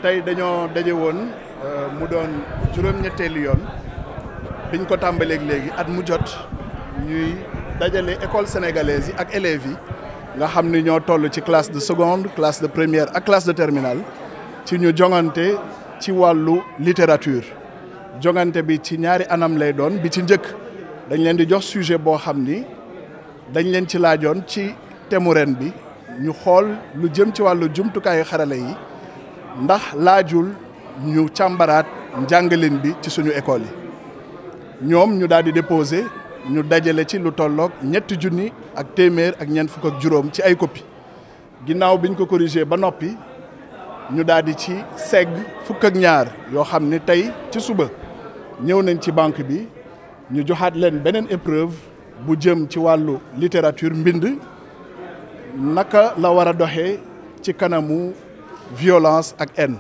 tey dañoo daje woon mu doon juróom-ñetteelu yoon biñ ko tàmbaleeg léegi at mu jot ñuy dajale école sénégalaise yi ak élèves yi nga xam ni ñoo toll ci classe de seconde classe de première ak classe de terminale ci ñu jongante ci wàllu littérature jongante bi ci ñaari anam lay doon bi ci njëkk dañ leen di jox sujet boo xam ni dañ leen ci laajoon ci temu ren bi ñu xool lu jëm ci wàllu jumtukaayu xarala yi ndax laajul ñu càmbaraat njàngalin bi ci suñu école yi ñoom ñu daal di déposé ñu dajale ci lu tolloog ñetti junni ak téeméer ak ñeent fukk ak juróom ci ay copie ginnaaw biñ ko corrigé ba noppi ñu daal di ci segg fukk ak ñaar yoo xam ne tey ci suba ñëw nañ ci banque bi ñu joxaat leen beneen épreuve bu jëm ci wàllu littérature mbind naka la war a doxee ci kanamu violence ak haine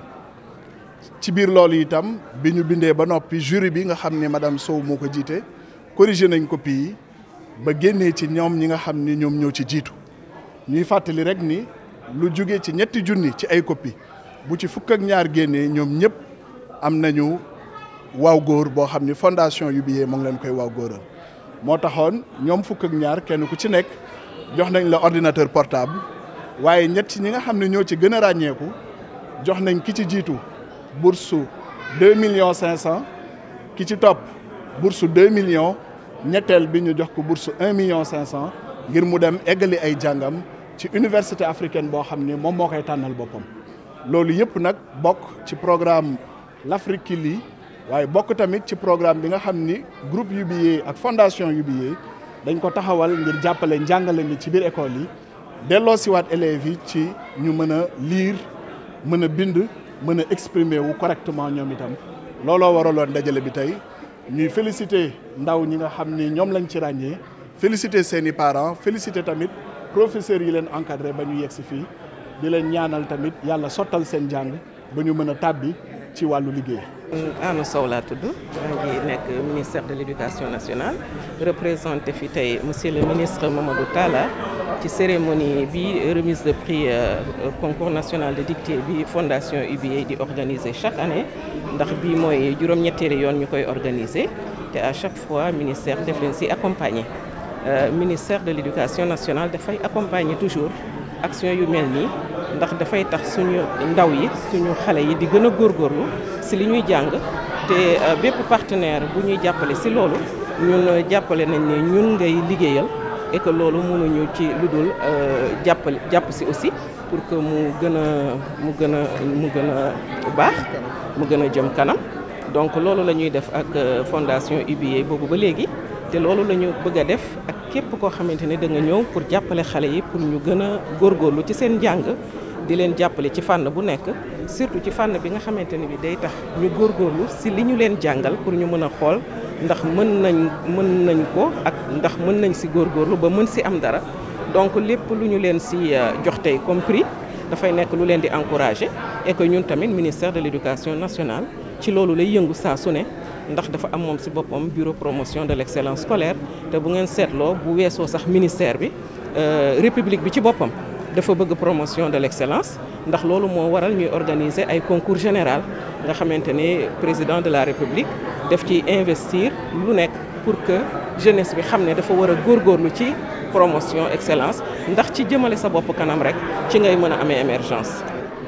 ci biir loolu itam bi ñu bindee ba noppi jury bi nga xam ne madame Sow moo ko jiite corrigé nañ copie yi ba génnee ci ñoom ñi nga xam ni ñoom ñoo ci jiitu ñuy fàttali rek ni lu jóge ci ñetti junni ci ay copie bu ci fukk ak ñaar génnee ñoom ñëpp am nañu waaw góor boo xam ni fondation UBA moo ngi leen koy waaw góoral moo taxoon ñoom fukk ak ñaar kenn ku ci nekk jox nañ la ordinateur portable waaye ñett ñi nga xam ne ñoo ci gën a ràññeeku jox nañ ki ci jiitu bourse deux millions cinq cent ki ci topp bourse deux millions ñetteel bi ñu jox ko bourse un million cinq cent ngir mu dem eggali ay jàngam ci université africaine boo xam ni moom moo koy tànnal boppam loolu yëpp nag bokk ci programme l'Afrique qui lit waaye bokk tamit ci programme bi nga xam ni groupe UBA ak fondation UBA dañ ko taxawal ngir jàppale njàngale mi ci biir école yi delloo siwaat élèves yi ci ñu mën a lire mën a bind mën a exprimer wu correctement ñoom itam looloo waraloon dajale bi tey ñuy féliciter ndaw ñi nga xam ni ñoom lañ ci ràññee féliciter seeni parents féliciter tamit professeurs yi leen encadré ba ñu yegg si fii di leen ñaanal tamit yàlla sottal seen jàng ba ñu mën a tàbbi ci wàllu liggéey. Anna Sow laa tudd maa ngi nekk ministère de l'éducation nationale représenté fi tey monsieur le ministre Mamadou Talla ci cérémonie bi remise de prix concours national de dictée bi fondation UBA di organiser chaque année ndax bii mooy juróom-ñetteeli yoon ñu koy organiser te à chaque fois ministère def leen si accompagner ministère de l'éducation nationale dafay accompagner toujours action yu mel nii ndax dafay tax suñu ndaw yi suñu xale yi di gën a góorgóorlu si li ñuy jàng te bépp partenaire bu ñuy jàppale si loolu ñun jàppale nañ ne ñun ngay liggéeyal et que loolu mënuñu ci lu dul jàppale jàpp si aussi pour que mu gën a mu gën a mu gën a baax mu gën a jëm kanam donc loolu la ñuy def ak fondation UBA boobu ba léegi te loolu la ñu bëgg a def ak képp koo xamante ne da nga ñëw pour jàppale xale yi pour ñu gën a góorgóorlu ci seen jàng di leen jàppale ci fànn bu nekk surtout ci fànn bi nga xamante ne bi day tax ñu góorgóorlu si li ñu leen jàngal pour ñu mën a xool ndax mën nañ mën nañ ko ak ndax mën nañ si góorgóorlu ba mën si am dara donc lépp lu ñu leen si jox tey comme prix dafay nekk lu leen di encourager et que ñun tamit ministère de l'éducation nationale ci loolu lay yëngu saa su ne ndax dafa am moom si boppam bureau promotion de l'excellence scolaire te bu ngeen seetloo bu weesoo sax ministère bi république bi ci boppam dafa bëgg promotion de l'excellence ndax loolu moo waral ñuy organiser ay concours général nga xamante ne président de la république def ci investir lu nekk pour que jeunesse bi xam ne dafa war a góorgóorlu ci promotion excellence ndax ci jëmale sa bopp kanam rek ci ngay mën a amee émergence.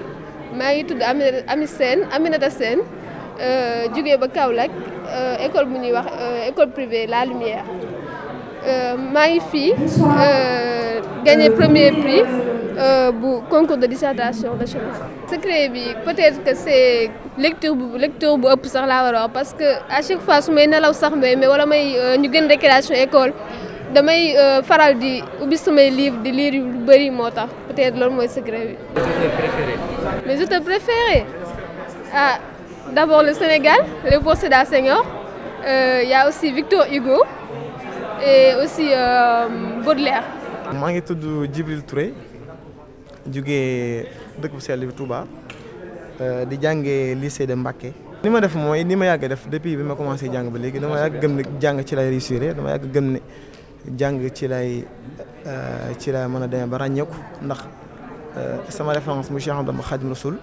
maa ngi tudd Ami Sène Aminata Sène jógee ba Kaolack école bu ñuy wax école privée La Lumière maa ngi fii gagné premier prix bu concours de dissertation nationale. secret bi peut-être que c'est lecture bu lecture bu ëpp sax laa war a wax parce que à chaque fois su may nelaw sax mais mais wala may ñu gën récréation école damay faral di ubbi samay livre di lire lu bari moo tax peut-être loolu mooy secret bi. mes auteurs préférés ah d'abord le Sénégal Léopold Sédar Senghor il y a aussi Victor Hugo et aussi Baudelaire. maa ngi tudd Djibril Touré jugee dëkk bu sell bi Touba di jàngee lycée de Mbacké. ni ma def mooy ni ma yàgg def depuis bi ma commencé jàng ba léegi dama yàgg gëm ne jàng ci lay réussir dama yàgg gëm ne jàng ci lay ci lay mën a demee ba ràññeeku ndax sama référence mu Cheikh Ahmadou Khadim Rasoul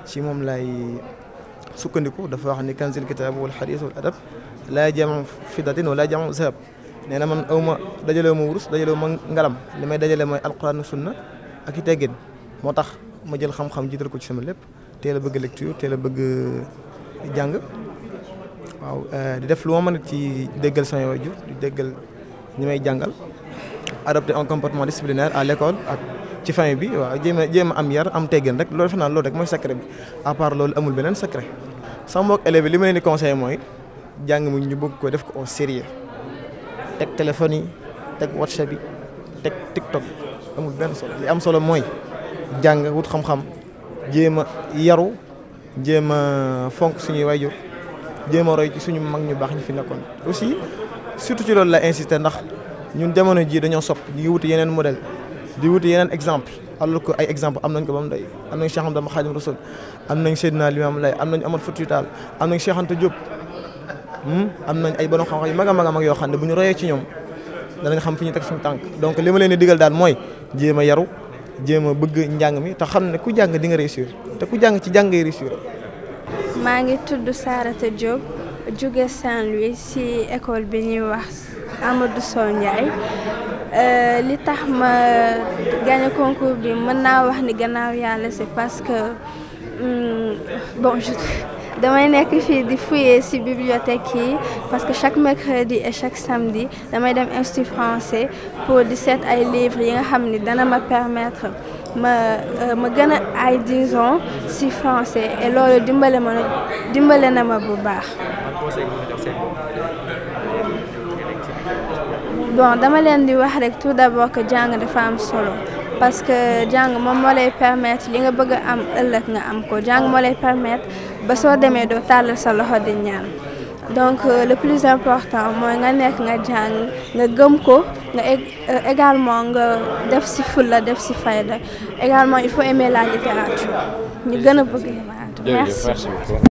ci moom lay sukkandiku dafa wax ni kanzil kitab wal hadith wal adab laa jamu fidatin wala jamu zahab nee na man aw ma dajalewu ma wurus dajalewu ma ngalam li may dajale mooy alquran ak sunna ak i teggin moo tax ma jël xam-xam jiital ko ci sama lépp teel a bëgg lecture teel a bëgg jàng waaw di def lu ma mën ci déggal sama waajur di déggal ñi may jàngal adopter un comportement disciplinaire à l'école ak ci famille bi waaw jéem a jéem a am yar am teggin rek loolu defe naa loolu rek mooy secret bi à part loolu amul beneen secret sama mbokk élèves yi li ma leen di conseillé mooy jàng mu ñu bëgg ko def ko au sérieux teg téléphone yi teg whatsapp yi teg tiktok amul benn solo li am solo mooy jàng wut xam-xam jéem a yaru jéem a fonk suñuy waajur jéem a roy ci suñu mag ñu baax ñu fi nekkoon aussi surtout ci loolu la insister ndax ñun jamono jii dañoo sopp ñu ngi wuti yeneen modèle di wuti yeneen exemple alors que ay exemple am nañ ko ba mu doy am nañ Cheikh Ahmadou Khadim Rasoul am nañ Seydina Limamou Laye am nañ Amar Foutiyou Tall am nañ Cheikh Anta Diop am nañ ay borom xam-xam yu mag a mag a mag yoo xam ne bu ñu royee ci ñoom danañ xam fi ñu teg suñu tànk donc li ma leen di digal daal mooy jéem a yaru jéem a bëgg njàng mi te xam ne ku jàng di nga réussir te ku jàng ci jàng ngay réussir. maa ngi tudd Sarata Diop jóge Saint-Louis ci école bi ñuy wax Amadou Sow Ndiaye li tax ma gagné concours bi mën naa wax ni gannaaw yàlla c'est parce que bon je damay nekk fii di fouiller ci bibliothèque yi parce que chaque mercredi et chaque samedi damay dem institut français pour di seet ay livres yi nga xam ni dana ma permettre ma ma gën a ay disons ci français et loolu dimbale ma dimbale na ma bu baax. bon dama leen di wax rek tout d'abord que jàng dafa am solo parce que jàng moom moo lay permettre li nga bëgg a am ëllëg nga am ko jàng moo lay permettre ba soo demee doo tàllal sa loxo di ñaan donc le plus important mooy nga nekk nga jàng nga gëm ko nga également nga def ci fulla def ci fayda également il faut aimer la littérature ñu gën a bëgg littérature merci